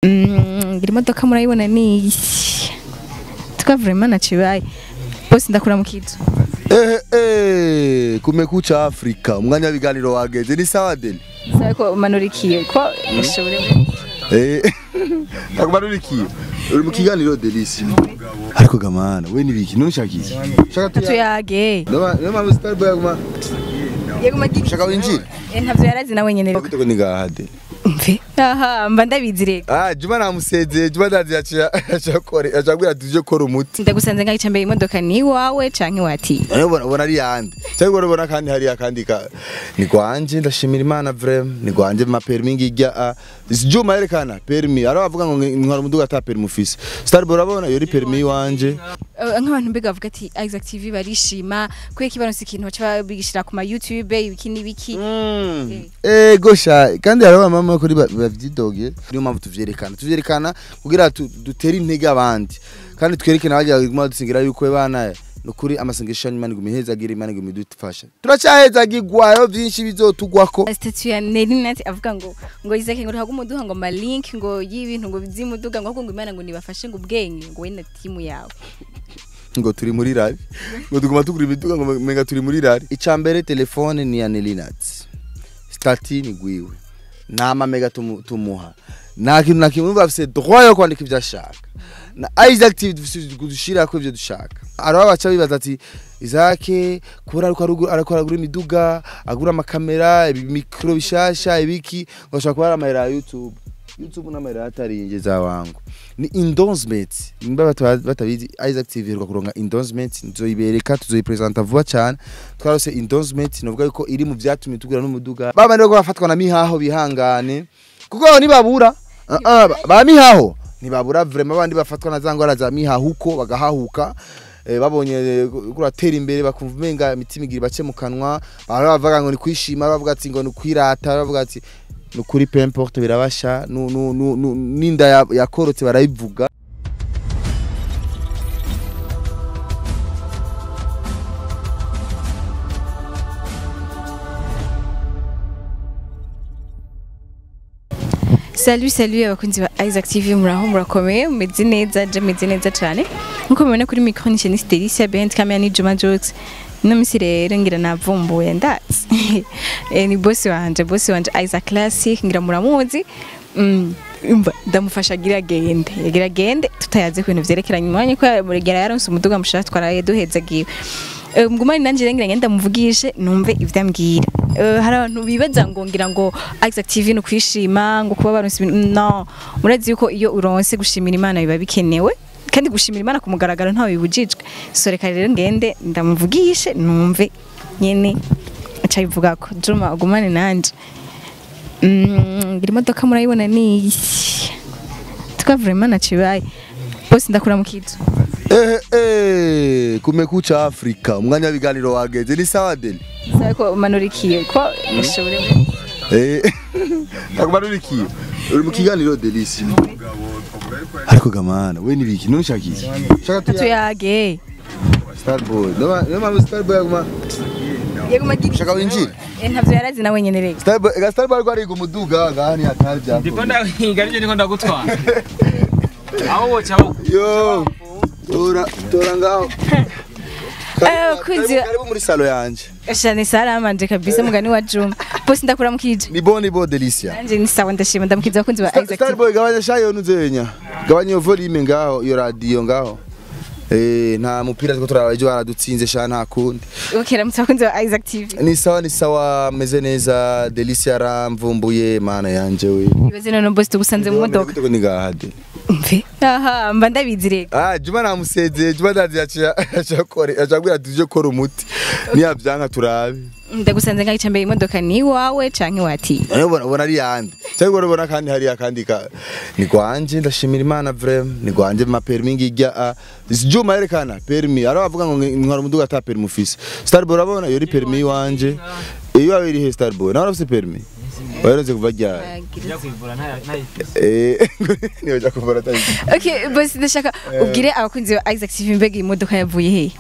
Mm, ngira imodoka murayibona ni iyi tuka vraiment nacibaye bose ndakura mu kizu Eh, eh, kumekucha Afrika, umwanya w'ibiganiro wageze ni sawa deni sabe ko umanurikiye ko ishobore Eh, akumanurikiye uri mu kiganiro delisi ariko gamana we nibiki none ushaka iki shaka tuya tuyage Noma noma Starboy aguma yeguma giki shaka winjira Eh, ntavyo yarazi nawe nyene rero Kuko ni gahade mve aha mba ndabizi rero Ah, Juma namusezeye, Juma ndazi yaciye acakore, acabwira tuje kora umuti. ndagusanze ngaho mbere imodoka ni iwawe canke wati Urabona ubona ari yande. Cyangwa urabona kandi hari akandi ka ni gwanje ndashimira Imana vraiment, ni gwanje ma permis ngijya a. Juma yerekana permis, ara bavuga ngo ntwara umuduga ata permis ufise. Starboy urabona yori permis wanje. Eh, nk'abantu mbega bavuga ati Isaac TV barishima kubera kibaronse ikintu baca bigishira ku ma YouTube ibiki n'ibiki Eh gosha kandi hari abamama kuri bavyidoge niyo mpamvu tuvyerekana tuvyerekana kugira tu- dutere intege abandi kandi twerekane abajya guma dusingira yuko bana nukuri amasengesho y'Imana iguma ihezagira Imana iguma idufasha turacyahezagirwayo vyinshi bizotugwako statue ya Nelinat avuga ngo ngo Isaac ngo ntago umuduha ngo ma link ngo y'ibintu ngo bizimuduga ngo ahubwo ngo Imana ngo nibafashe ngo ubwenge ngo we na timu yawe ngo turi muri rari ngo tuguma tugura imiduga ngo menga turi muri rari icambere telefone ni ya Nelinat stati ni gwiwe nta mamega tumu- tumuha nta kintu na kimwe bafise droit yo kwandika ivyo ashaka na Isaac TV dufise gushira ivyo dushaka araho baca bibaza ati Isaac kubera ariko arugura- ariko aragura imiduga agura amakamera ibimikro bishasha ibiki ngo ashaka kuba ari amahera ya YouTube YouTube n'amahera atarinjeza wangu ni endorsement nimba bata- batabizi Isaac TV iheruka kuronka endorsement nzoyibereka tuzoyipresenta vuba cyane twarose endorsement novuga yuko iri mu vyatumye tugura n'umuduga baba rero bafatwa na mihaho bihangane kuko nibabura ah, ah, ba- ba mihaho ntibabura vraiment abandi bafatwa na za ngwara za mihahuko bagahahuka eh, babonye eh, kuratera imbere bakumva umenga imitima igira bace mu kanwa bahora bavuga ngo ni kwishima bavuga ati ngo ni kwirata bavuga ati ni ukuri peu importe birabasha nu- nu- nu- nu- n'inda ya- yakorotse barayivuga Salut salut abakunzi ba Isaac TV muraho murakomeye mumeze neza je meze neza cyane nkuko mubona kuri micro ni Chenise Delicia behind camera ni Juma Jokes no misi rero ngira navumbuye ndatsi eh, ni boss wanje boss wanje Isaac Classic ngira muramuzi mm, umva ndamufasha agira gende yagira gende tutayaze ku bintu vyerekeranye umwanya ko muregera yaronse umuduga mushaka twaraye duhezagiwe Eh, mugumane nanje rero ngira ngenda muvugishe numve ivyo ambwira Eh, hari abantu bibaza ngo ngira ngo Isaac TV ni ukwishima ngo kuba baronse ibintu no murazi yuko iyo uronse gushimira Imana biba bikenewe kandi gushimira Imana ku mugaragaro ntawe bibujijwe so reka rero ngende ndamuvugishe numve nyene aca bivuga ko Juma ugumane nanje Mm, ngira imodoka murayibona ni iyi tuka vraiment nacibaye bose ndakura mu kizu eh, eh, kumekucha Afrika umwanya w'ibiganiro wageze ni sawa deni sabe ko umanurikiye ko ishobore Eh, akumanurikiye uri mu kiganiro delisi ariko gamana we nibiki none ushaka iki shaka tuya tuyage Starboy noma noma Starboy aguma yeguma giki shaka winjira Eh, ntavyo yarazi nawe nyene rero Starboy ega Starboy ariko ariga umuduga ngahani hatari bya ndiko ndahiga arivyo ndiko ndagutwara aho woca aho yo tora tora ngaho Eh, kunzi- Karibu- karibu muri salo yanje shane salama nje kabisa mugani wa Juma bose ndakura mu kizu ni bon ni bon delicia nanje ni sawa ndashima ndamukiza abakunzi ba Isaac TV. Starboy gabanya shayo nuzenya gabanya iyo volume ngaho iyo radio ngaho eh nta mupira two turaba ejo baradutsinze sha nta kundi Okay, ramutse abakunzi ba Isaac TV ni sawa ni sawa meze neza delicia aramvumbuye mana yanje we ibaze none bose tugusanze mu modoka Bitego ni gahade mve aha mba ndabizi rero ah juma namusezeye juma ndazi yaciye acakore acabwira tuje kora umuti niyavyanka turabe ndagusanze ngaho mbere imodoka ni iwawe canke wati ubona ubona ari yande cyangwa urabona kandi hari akandi ka ni gwanje ndashimira imana vraiment ni gwanje ma permis ngijya a juma yerekana permis ara bavuga ngo ntwara umuduga ata permis ufise starboy urabona yori permis wanje iyo yawe iri he starboy nawe urafise permis waherenze kuva ryari njya kwivura ntayifise eh niyo jya kuvura tayi Okay, bose ndashaka ubwire abakunzi ba Isaac TV mbega iyi modoka yavuye he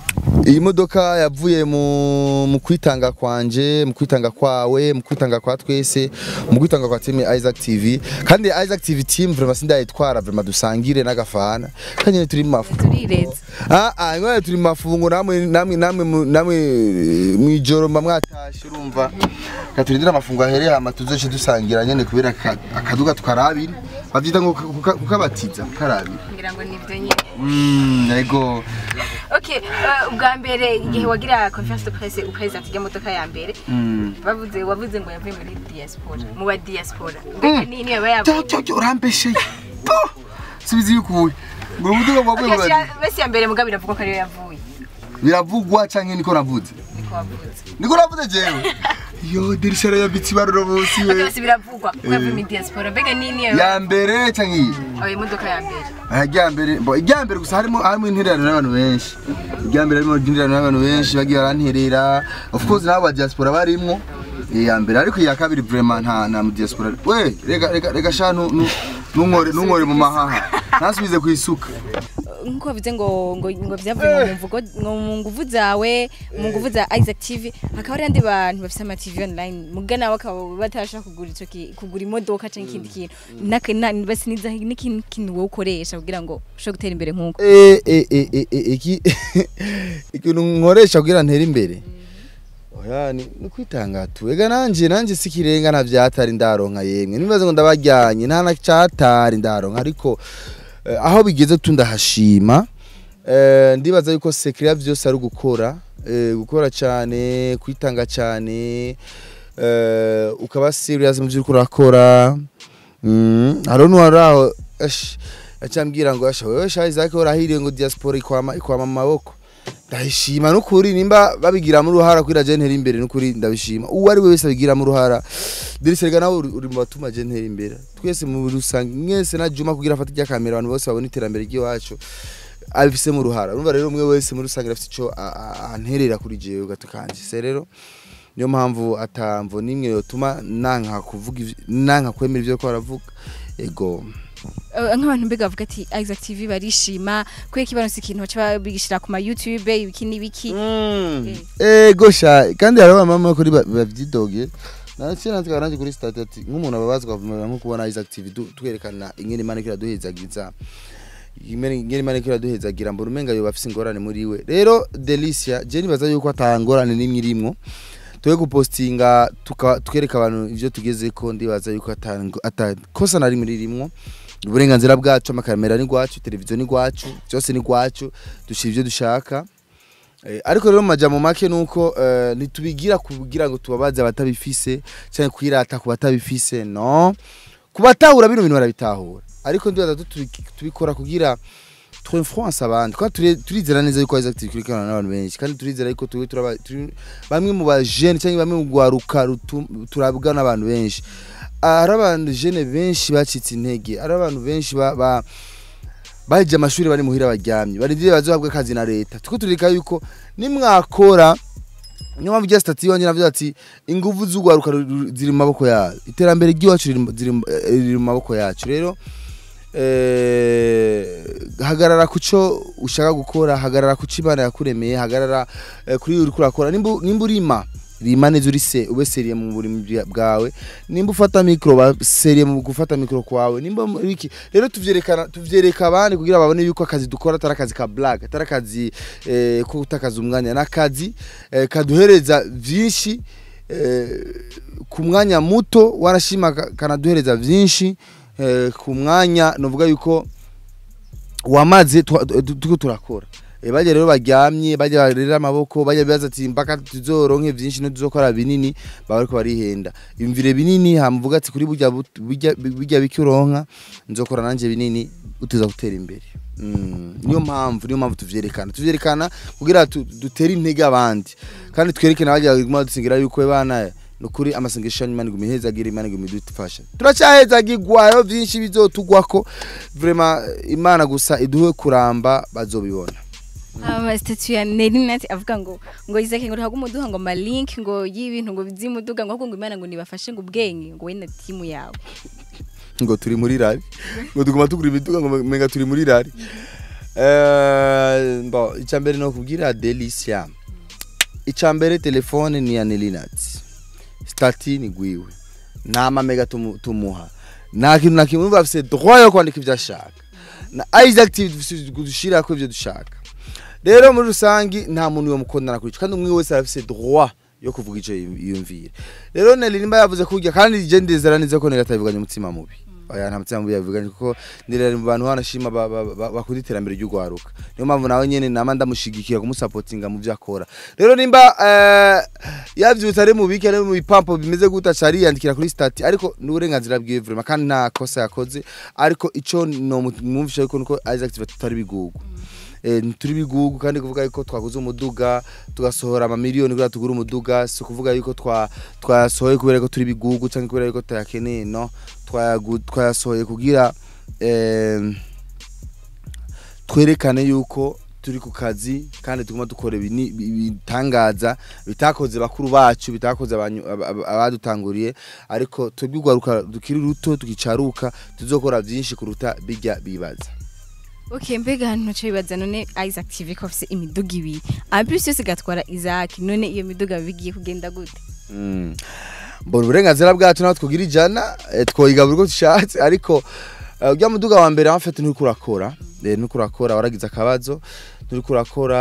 iyi modoka yavuye mu mu kwitanga kwanje mu kwitanga kwawe mu kwitanga kwa twese mu kwitanga kwa team Isaac TV kandi Isaac TV team vraiment sindayitwara vraiment dusangire n'agafana kandi nyine turi mu mafu turireza ah ah ngone turi mu mafungo namwe namwe namwe mu- namwe eh, mwijoro mba mwatashe urumva katurindira amafungo ahereye hama tuzoce dusangira nyene kubera aka- akaduga twarabiri bavyita ngo kuka- kukabatiza karabiri ngira ngo nibyo nyine mm ego okay uh, ubwa mbere igihe wagira conference de presse upresent ya modoka ya mbere mm bavuze wavuze ngo yavuye muri diaspora mu ba diaspora mbega nini yaba yavuye cyo cyo urambesheye po subiza yukuye ngo muduga mwavuye Okay, mu shira- besi ya mbere mugabo biravugwa ko ariyo yavuye biravugwa canke niko navuze niko wavuze niko navuze jewe yo dirisha ya biti baruro bosi we byose biravugwa ko yavuye muri diaspora mbega nini yaba ya mbere canke iyi yavuye imodoka ya mbere ajyambere bo ijyambere gusa harimo harimo intererano n'abantu benshi ijyambere harimo intererano n'abantu benshi bagiye baranterera of course nabo ba diaspora barimwo iya mbere ariko iya kabiri vraiment nta nta mu diaspora we reka reka reka sha nu- nu- nunkore nunkore mu mahaha ntasubize ku isuka nkuko bavuze ngo ngo ngo byavuye ngo mu mvugo ngo mu nguvu zawe mu nguvu za Isaac TV hakaba hari andi bantu bafite ama TV online mugana bakaba batasha kugura ico ki- kugura imodoka cyangwa ikindi kintu naka na- basi niza n'ikindi kintu wowe ukoresha kugira ngo ushobore gutera imbere nkuko Eh, eh, eh, eh, eh, iki ikintu nkoresha kugira ntere imbere oya ni ni kwitanga tu ega nanje nanje sikirenga nta vyatari ndaronka yemwe nibaze ngo ndabajyanye nta na cyatari ndaronka ariko eh, aho bigeze tu ndahashima eh, ndibaza yuko sekira vyose ari gukora eh, gukora cyane kwitanga cyane eh, ukaba serious mu byo uriko urakora Mm, hariho n'uwaraho esh acambwira ngo asha wewe sha Isaac urahiriye ngo diaspora ikwama ikwama mu maboko ndabishima n'ukuri nimba babigiramo uruhara kuri je ntera imbere n'ukuri ndabishima uwo ari we wese abigiramo uruhara dirisega nawe uri uri mu batuma je ntera imbere twese mu rusange mwese na Juma kugira afate rya kamera abantu bose babona iterambere ry'iwacu abifise mu ruhara urumva rero umwe wese muri rusange afite ico a- a- anterera kuri jewe gato kanje se rero niyo mpamvu atamvo nimwe yotuma nanka kuvuga ivy- nanka kwemera ivyo ko baravuga ego Eh, nk'abantu mbega bavuga ati Isaac TV barishima kubera ko ibaronse ikintu baca bigishira ku ma YouTube ibiki n'ibiki ego sha kandi hariho abamama kuri ba- bavyidoge nacyo natwe nanje kuri stade ati nk'umuntu ababazwa avumera nko kubona Isaac TV du- twerekana ingene Imana ikira duhezagiza ingene ingene Imana ikira duhezagira mbona umenga yo bafise ingorane muri we rero Delicia je nibaza yuko atangorane nimwe irimwo tuwe gupostinga tuka- tukereka abantu ivyo tugezeko ndibaza yuko atango- atakosa na rimwe ririmwo uburenganzira bwacu amakamera ni gwacu televiziyo ni gwacu byose ni gwacu dushira ivyo dushaka Eh, ariko rero mu majambo make nuko eh, ntitubigira kugira ngo tubabaze abatabifise cyangwa kwirata ku batabifise no kubatahura bino bintu barabitahura ariko ndibaza ko tubi- tubikora kugira twinfluence abandi kandi turi- turizera neza yuko Isaac tukurikirana n'abantu benshi kandi turizera yuko turi turaba- turi bamwe mu bajene cyangwa bamwe mu gwaruka rutu- turabwa n'abantu benshi Ah, hari abantu jene benshi bacitse intege hari abantu benshi ba, ba baheje amashuri bari muhira baryamye barindiriye bazohabwa akazi na leta tuko turika yuko nimwakora niyo mpamvu rya stati yonge navuze ati inguvu z'ugwaruka ru- ru- ziri mu maboko yacu iterambere ry'iwacu riri mu- ziri mu- eh, riri mu maboko yacu rero eh, hagarara kuco ushaka gukora hagarara kuco imana yakuremeye hagarara eh, kuri uri kurakora nimba nimba urima rima neza uri se ube seriye mu burimi bwa- bwawe nimba ufata mikro ba seriye mu gufata mikro kwawe nimba muri iki rero tuvyerekana tuvyereka abandi kugira babone yuko akazi dukora atari akazi ka black atari akazi eh, ko gutakaza umwanya n'akazi eh, kaduhereza vyinshi eh, ku mwanya muto warashima ka- kanaduhereza vyinshi eh, ku mwanya novuga yuko wamaze twa- tu- tuko turakora e bajya rero baryamye bajya barera amaboko bajya bibaza ati mpaka tuzoronke vyinshi no tuzokora binini baba bariko barihenda imvire binini hamuvuga ati kuri burya but- burya burya biki uronka nzokora nanje binini utuza gutera imbere Mm, niyo mpamvu niyo mpamvu tuvyerekana tuvyerekana kugira tu- dutere intege abandi kandi twereke n'abajya baguma dusingira yuko bana nukuri amasengesho yanyu Imana iguma ihezagira Imana iguma idufasha turacyahezagirwayo vyinshi bizotugwako vraiment Imana gusa iduhe kuramba bazobibona ama statue ya Nelinat avuga ngo ngo Isaac ngo ntabwo umuduha ngo ma link ngo y'ibintu ngo bizimuduga ngo ahubwo ngo Imana ngo nibafashe ngo ubwenge ngo we na timu yawe ngo turi muri rari ngo tuguma tugura imiduga ngo menga turi muri rari Eh, bon icambere no kubwira Delicia icambere telefone ni ya Nelinat stati ni gwiwe nta mamega tumu- tumuha nta kintu na kimwe numva afise droit yo kwandika ivyo ashaka na Isaac TV dufise kudushira ko ivyo dushaka rero muri rusangi nta muntu yo mukondana kuri ico kandi umwe wese afise droit yo kuvuga ico yiyumvira rero Nelly nimba yavuze kurya kandi je ndizera neza ko Nelly atavuganye umutima mubi oya nta mutima mubi yavuganye kuko Nelly mu bantu banashima ba- ba- ba- bakunda iterambere ry'ugwaruka niyo mpamvu nawe nyene nama ndamushigikira kumusapotinga mu vyo akora rero nimba eh, yavyutse ari mu biki ari mu bipampo bimeze gute acari yandikira kuri stati ariko ni uburenganzira bwiwe vraiment kandi nta kosa yakoze ariko ico nomwumvisha yuko nuko Isaac Tiva tutari bigugu eh, turi bigugu kandi kuvuga yuko twaguze umuduga tugasohora amamiliyoni kugira tugure umuduga si kuvuga yuko twa twasohoye kubera ko turi bigugu cyangwa kubera yuko tayakeneye no twayagu- twayasohoye kugira eh, twerekane yuko turi ku kazi kandi tuguma dukora ibini- ibitangaza bitakoze bakuru bacu bitakoze abanyu- aba- aba- abadutanguriye ariko twebwe urwaruka dukiri ruto tukicaruka tuzokora byinshi kuruta bijya bibaza Okay, mbega hano cyo bibaza none Isaac TV ko afise imiduga ibiri. Abisi yose gatwara Isaac none iyo miduga bigiye kugenda gute? Mm. mbona uburenganzira bwacu naho twogira ijana eh, twoyiga buri uko dushatse ariko eh, ujya muduga wa mbere amfete nturi kurakora eh, nturi kurakora waragize akabazo nturi kurakora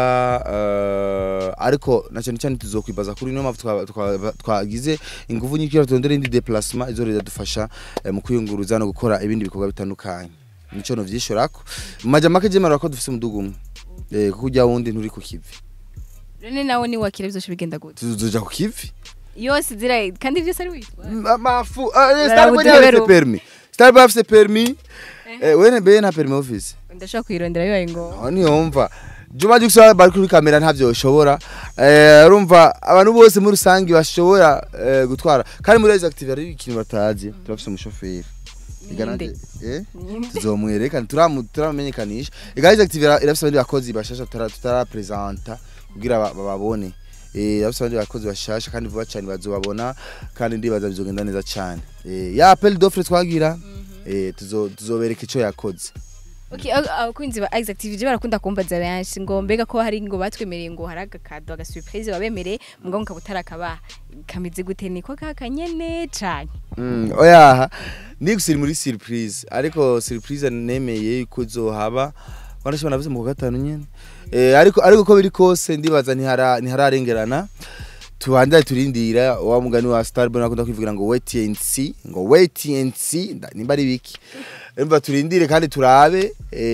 eh, ariko na cyane cyane tuzokwibaza kuri niyo mpamvu twa- twa- twagize ingufu nyinshi kugira turondere indi déplacement izo ridadufasha eh, mu kwiyunguruza no gukora ibindi bikorwa bitandukanye nico novyishorako mu majya make jemera ko dufise umuduga umwe eh, kuko ujya wundi nturi ku kivi None nawe ni wakira byose bigenda gute? tuzoja ku kivi Yose zira kandi byose ari witwa. Ma- mafu ah, eh, Barabuze Starboy ntafise rero. permis Starboy afise permis eh wene be nta permis office Ndashaka kwirondera bibaye ngo. aho niyumva Juma Jux bari kuri kamera ntavyo ushobora eh urumva abantu bose muri rusangi bashobora eh, gutwara kandi muri Rise Active ari ikintu batazi turafise umushoferi Iganaje eh tuzomwereka turamu turamenyekanisha Rise Active ira- irafise abandi bakozi bashasha tutara tutarapresenta kugira ba- bababone eh irafise abandi bakozi bashasha kandi vuba cyane bazobabona kandi ndibaza bizogenda neza cyane eh ya appel d'offre twagira eh tuzo tuzobereka ico yakoze Okay, ab- abakunzi ba Isaac TV je barakunda kumbaza benshi ngo mbega ko hari ngo batwemereye ngo hari agakado aga surprise babemereye mbwa ngo kabutara kaba kameze gute niko kakanyene cane. Mm, oya ni gusiri muri surprise ariko surprise nemeye yuko izohaba wanashobora navuze mu kwa gatanu nyene eh ariko ariko ko biri kose ndibaza ntihara ntihararengerana tubandanye turindira wa mugani wa Starboy nakunda kwivugira ngo wait and see ngo wait and see nda- nimba ari biki Emba turindire kandi turabe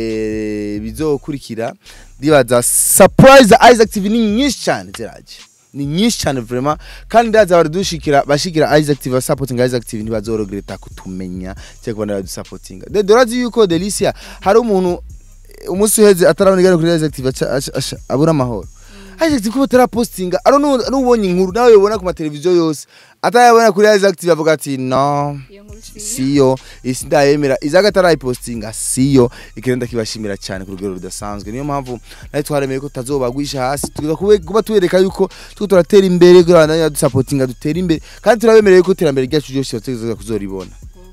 eh bizokurikira ndibaza surprise Isaac TV ni nyinshi cyane ziraje ni nyinshi cyane vraiment kandi ndaza baradushikira bashikira Isaac TV supporting Isaac TV ntibazorogereta kutumenya cyangwa kubona badusapotinga de dorazi yuko Delicia hari umuntu eh, umunsi uheze atarabona igare kuri Isaac TV aca- aca- aca- abura amahoro Isaac TV kuba atarapostinga ari n'ubonye inkuru nawe yobona ku mateleviziyo yose atayabona kuri Isaac TV avuga ati no Iyo nkuru si siyo isi ndayemera izaga atarayipostinga siyo ikirenda kibashimira cyane ku rugero rudasanzwe niyo mpamvu nayo twaremeye ko tutazobagwisha hasi tuza kube- kuba tubereka yuko tuko turatera imbere kugira ngo dusapotinga dutere imbere kandi turabemereye yuko iterambere ryacu ryose bategerezwa kuzoribona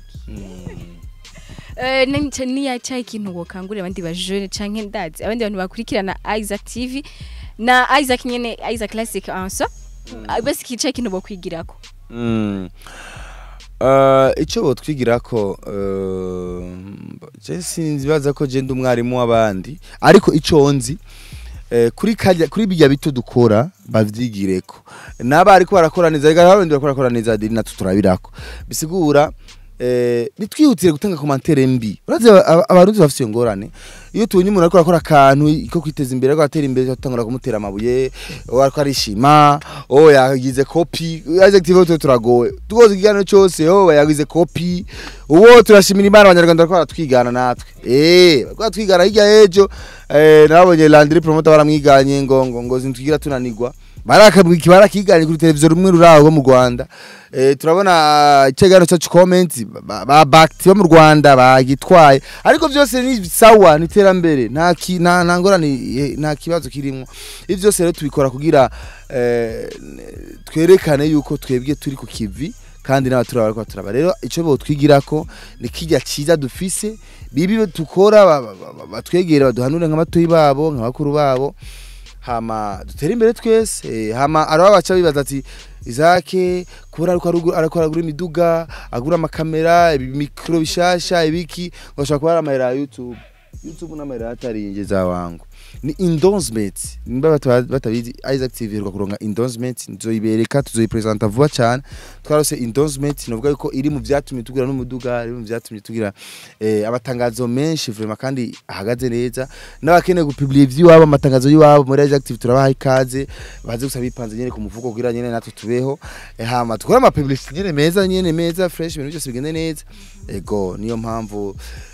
Eh, nani- niya cya ikintu wokangurira abandi ba jeune canke ndazi abandi bantu bakurikirana Isaac TV na Isaac nyene Isaac Classic ansa basi kica ikintu bokwigirako Mm. Uh, icyo botwigira ko uh, je sinzibaza ko je ndi umwarimu w'abandi ariko icyo nzi eh, kuri kajya kuri bijya bito dukora bavyigireko naba ariko barakora neza rega abandi bakora bakora neza diri natwe turabirako bisigura eh, nitwihutire gutanga commentaire mbi urazi aba- abarundi bafite iyo ngorane iyo tubonye umuntu ariko arakora akantu ko kwiteza imbere ariko atera imbere tutangura kumutera amabuye uwo ariko arishima oh yagize kopi Isaac TV twe turagowe tugoze ikiganiro cyose oh yagize kopi uwo turashimira imana abanyarwanda bariko baratwigana natwe eh bariko baratwigana hirya y'ejo eh nabonye Landry promoter baramwiganye ngo ngo ngo zintwigira tunanigwa barakabwiki barakiganye kuri televiziyo rumwe ruraho mu Rwanda eh turabona ikiganiro cyacu comment ba- ba bakti bo mu Rwanda bagitwaye ariko byose ni sawa ni terambere nta ki- nta nta ngorane eh, nta kibazo kirimo ivyo byose rero tubikora kugira eh, twerekane yuko twebwe turi ku kivi kandi n'abatura bariko turaba rero ico botwigirako ni kirya ciza dufise bibi tukora ba- ba- ba- batwegere baduhanure nk'abatoyi babo nk'abakuru babo hama dutere imbere twese eh, hama araba baca bibaza ati Isake kubera ariko arugu- ariko aragura imiduga agura amakamera ibimikro bishasha ibiki ngashaka kuba ari amahera ya YouTube YouTube n'amahera ataringeza wangu ni endorsement nimba bata- batabizi Isaac TV iheruka kuronka endorsement nzoyibereka tuzoyipresenta vuba cyane twarose endorsement novuga yuko iri mu vyatumye tugira n'umuduga iri mu vyatumye tugira eh, amatangazo menshi vraiment kandi ahagaze neza n'abakeneye gupublier ivy'iwabo amatangazo y'iwabo muri Isaac TV turabaha ikaze baze gusa bipanze nyene ku mufuko kugira nyene natwe tubeho eh, hama tukora ama publicity nyene meza nyene meza fresh ibintu byose bigende neza ego niyo mpamvu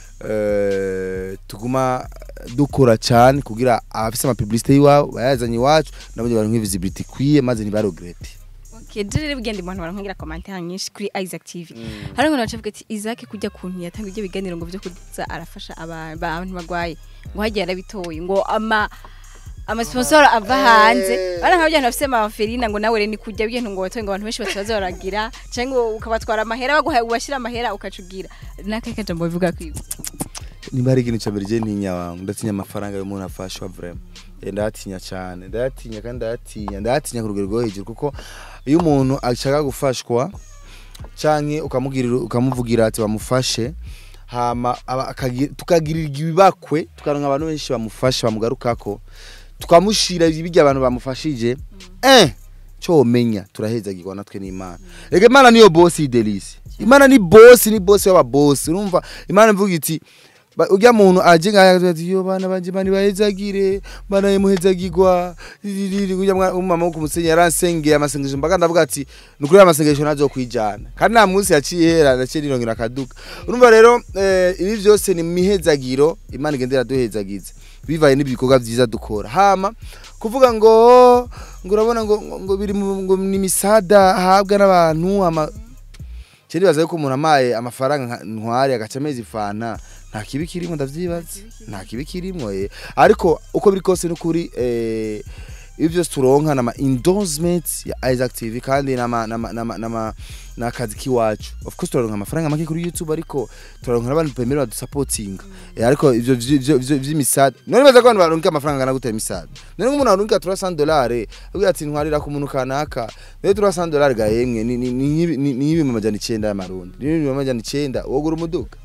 eh, tuguma dukora cyane kugira abafise ama publicity y'iwabo bayazanye iwacu nabo baronke visibility ikwiye maze ntibaregrete Okay, je rero bugende mu bantu barankungira commentaire nyinshi kuri Isaac TV. Hari ngo nacavuga ati Isaac kujya kuntu yatanga ibyo biganiro ngo byo kuza arafasha aba- abantu bagwaye. Ngo hagiye arabitoye ngo ama ama sponsor ava hanze. Bana nk'abyo bafise amaferina ngo nawe rero ni kujya ibintu ngo watoye ngo abantu benshi batabaza baragira cyangwa ukabatwara amahera baguha ubashira amahera ukacugira. Naka kajambo bivuga kwiba. nimba hari ikintu cyambere je ntinya wangu ndatinya amafaranga y'umuntu afashwa vraiment Eh, ndayatinya cyane ndayatinya kandi ndayatinya ndayatinya ku rugero rwo hejuru kuko iyo umuntu ashaka gufashwa canke ukamubwirira ukamuvugira ati bamufashe hama aba- akagi- tukagirirwa ibibakwe tukaronka abantu benshi bamufasha bamugarukako tukamushira ibirya abantu bamufashije eh cyo umenya turahezagirwa natwe n'Imana rega Imana niyo boss idelisi Imana ni boss ni boss y'aba boss urumva Imana ivuga iti ba- urya muntu aje ngaya ati yo bana banje bani bahezagire bana yemuhezagirwa urya mwa- umama wo kumusenyi yaransengeye amasengesho mbaga ndavuga ati nukuri amasengesho nazo kwijana kandi nta munsi yaciye hera naciye nirongera akaduka urumva rero eh, ibi byose ni mihezagiro Imana igendera duhezagiza bivaye n'ibikorwa byiza dukora hama kuvuga ngo ngo urabona ngo ngo- ngo biri mu ngo ni misada ahabwa n'abantu ama Cyo ndibaza yuko umuntu amaye amafaranga nka- ntwari agaca amezi fana nta kibi kirimo ndavyibaza nta kibi kirimo eh ariko uko biri kose n'ukuri eh ibyo byose turonka nama endorsements ya Isaac TV kandi nama nama nama, nama nakazi kiwacu of course turonka amafaranga make kuri YouTube ariko turonka n'abantu pemera badusupporting eh, ariko ivyo ivyo ivyo vy'imisada none baza ko abantu baronka amafaranga angana gute misada none nk'umuntu aronka 300 dollars avuga ati ntwarira ku muntu kanaka rero 300 dollars ga yemwe ni ni ni ni ni ibihumbi amajana 9 y'amarundi ni ibihumbi amajana 9 wogura umuduga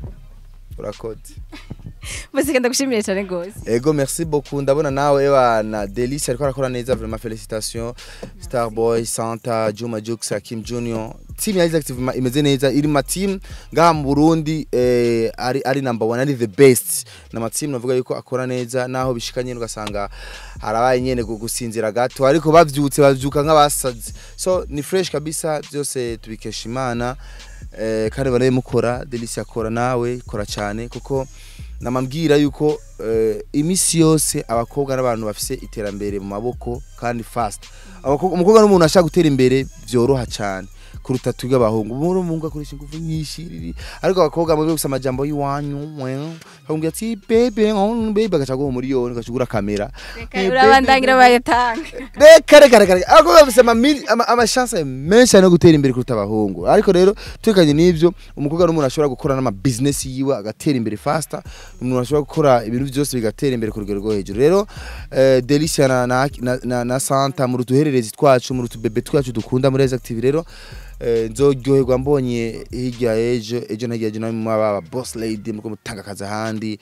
urakoze Bose kenda gushimira cyane gose. Ego merci beaucoup ndabona nawe bana Delice ariko arakora neza vraiment félicitations Starboy Santa Juma Jux Hakim Junior team ya Isaac TV ma- imeze neza iri ma team ngaha mu Burundi eh, ari ari number one ari the best na ma team navuga yuko akora neza naho bishikanye ugasanga harabaye nyene gu- gusinzira gato ariko bavyutse bavyuka nk'abasazi so ni fresh kabisa byose tubikesha Imana eh, kandi baraye mukora Delice akora nawe kora cyane kuko namambwira yuko eh, imisi yose abakobwa n'abantu bafise iterambere mu maboko kandi fast Abakobwa- umukobwa n'umuntu ashaka gutera imbere byoroha cyane kuruta twebwe abahungu muri umuhungu akoresha ingufu nyinshi riri. ariko abakobwa muri gusa amajambo y'iwanyu akamubwira ati bebe oh, bebe agaca guha umuriyoni agacugura kamera Eh, Urabandangira bayatanga. reka reka reka reka abakobwa bafise amamili- ama- amashanse menshi cyane yo gutera imbere kuruta abahungu ariko rero tukanye n'ivyo umukobwa n'umuntu ashobora gukora n'ama business yiwe agatera imbere faster umuntu ashobora gukora ibintu byose bigatera imbere ku rugero rwo hejuru rero eh, Delicia na, na, na, na, na Santa mu rutuhererezi twacu mu rutubebe twacu dukunda muri Rise Active rero eh, nzoryoherwa mbonye hirya ejo ejo na hirya ejo namwe mwaba boss lady muko mutanga akazi ahandi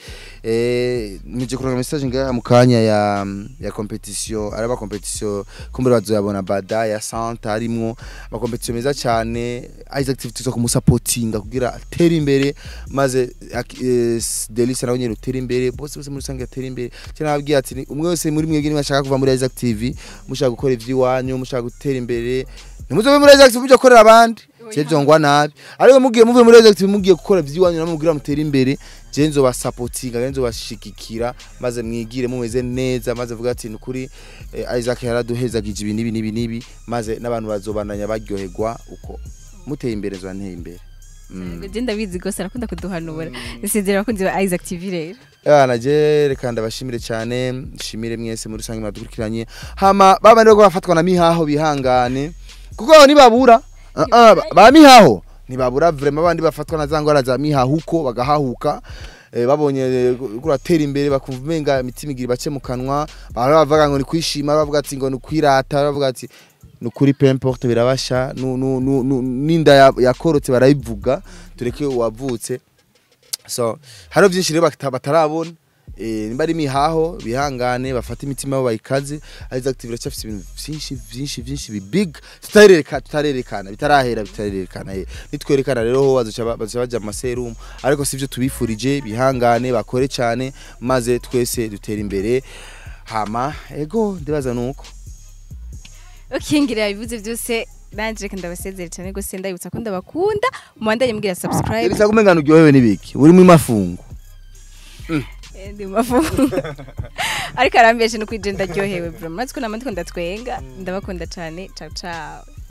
eh muje kuronka message ngaha mu kanya ya ya competition araba competition kumbura bazoyabona bada ya Santa arimwo ama competition meza cyane Isaac TV tuzo kumusupportinga kugira atere imbere maze ak- eh, s- Delicia nawe nyene utere imbere bose bose muri rusange atere imbere cyane nababwiye ati ni- umwe wese muri mwebwe mwashaka kuva muri Isaac TV mushaka gukora ivy'iwanyu mushaka gutera imbere ntimuzobe muri Isaac TV muje gukorera abandi je byongwa nabi ariko mugiye muvuye muri Isaac TV mugiye gukora ivy'iwanyu namwe mugira mutere imbere je nzobasupportinga je nzobashigikira maze mwigire mumeze neza maze vuga ati nukuri eh, Isaac yaraduhezagije ibi nibi nibi nibi maze n'abantu bazobandanya baryoherwa uko muteye imbere zo nteye imbere Mm. Je ndabizi gose arakunda kuduhanura. Nisezera abakunzi ba Isaac TV rero. Yana je reka ndabashimire cyane nshimire mwese muri rusange mwadukurikiranye hama baba rero bafatwa na mihaho bihangane kuko abo nibabura Ah, ah, ba- ba mihaho ntibabura vrema abandi bafatwa na za ngwara za mihahuko bagahahuka eh, babonye eh, kuratera imbere bakumva umenga imitima igira bace mu kanwa bahora bavuga ngo ni kwishima bavuga ati ngo ni kwirata bavuga ati ni ukuri peu importe birabasha nu- nu- nu- nu- n'inda ya- yakorotse barayivuga tureke uwavutse so hariho byinshi rero bata- batarabona eh, nimba ari imihaho bihangane bafate imitima yabo bayikaze arizo active biracyafite ibintu byinshi byinshi byinshi bi big tutarereka tutarerekana bitarahera bitarerekana eh. nitwerekana rero ho bazoca ba- bazoca baja mu maserumu ariko sivyo tubifurije bihangane bakore cyane maze twese dutere imbere hama ego ndibaza nuko ukingira ibivuze byose nanje reka ndabasezere cyane gose ndabibutsa ko ndabakunda mubandanye mbwira subscribe Elisa kumengana uryohewe n'ibiki uri mu mafungu Eh, ndi mu mafungu ariko arambeshe no kwijenda ryohewe bro murazi ko namandiko ndatwenga ndabakunda cyane ciao ciao